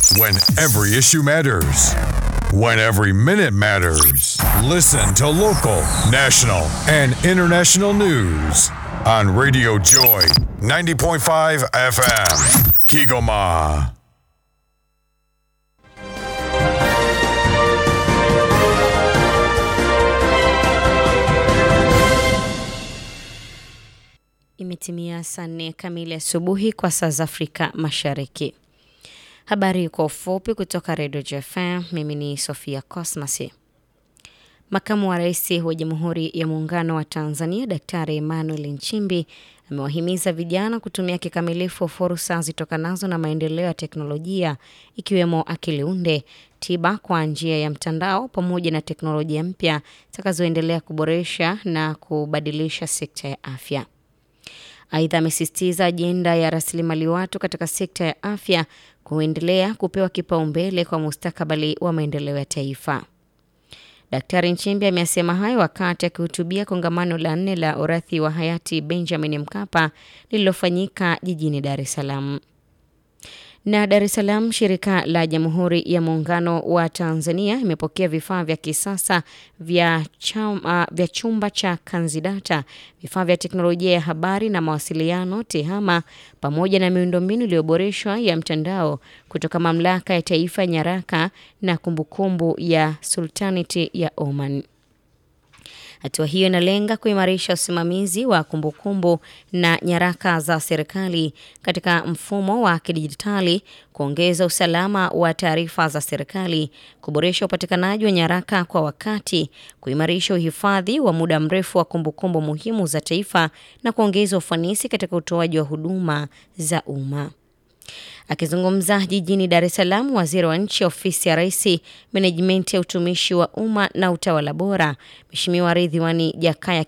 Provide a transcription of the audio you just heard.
When every issue matters. When every minute matters. Listen to local, national, and international news on Radio Joy 90.5 FM. Kigoma. Imetimia saa nne kamili asubuhi kwa saa za Afrika Mashariki. Habari kwa ufupi kutoka Redio JFM. Mimi ni Sofia Cosmas. Makamu wa Rais wa Jamhuri ya Muungano wa Tanzania Daktari Emmanuel Nchimbi amewahimiza vijana kutumia kikamilifu fursa zitokanazo na maendeleo ya teknolojia ikiwemo akili unde, tiba kwa njia ya mtandao pamoja na teknolojia mpya zitakazoendelea kuboresha na kubadilisha sekta ya afya. Aidha, amesisitiza ajenda ya rasilimali watu katika sekta ya afya kuendelea kupewa kipaumbele kwa mustakabali wa maendeleo ya taifa. Daktari Nchimbi amesema hayo wakati akihutubia kongamano la nne la urathi wa hayati Benjamin Mkapa lililofanyika jijini Dar es Salaam. Na Dar es Salaam, shirika la Jamhuri ya Muungano wa Tanzania imepokea vifaa vya kisasa vya, chama, vya chumba cha kanzidata, vifaa vya teknolojia ya habari na mawasiliano TEHAMA, pamoja na miundombinu iliyoboreshwa ya mtandao kutoka Mamlaka ya Taifa ya Nyaraka na Kumbukumbu ya Sultanate ya Oman. Hatua hiyo inalenga kuimarisha usimamizi wa kumbukumbu na nyaraka za serikali katika mfumo wa kidijitali, kuongeza usalama wa taarifa za serikali, kuboresha upatikanaji wa nyaraka kwa wakati, kuimarisha uhifadhi wa muda mrefu wa kumbukumbu muhimu za taifa na kuongeza ufanisi katika utoaji wa huduma za umma. Akizungumza jijini Dar es Salaam, waziri wa nchi ofisi ya Rais, menejimenti ya utumishi wa umma na utawala bora, Mheshimiwa Ridhiwani Jakaya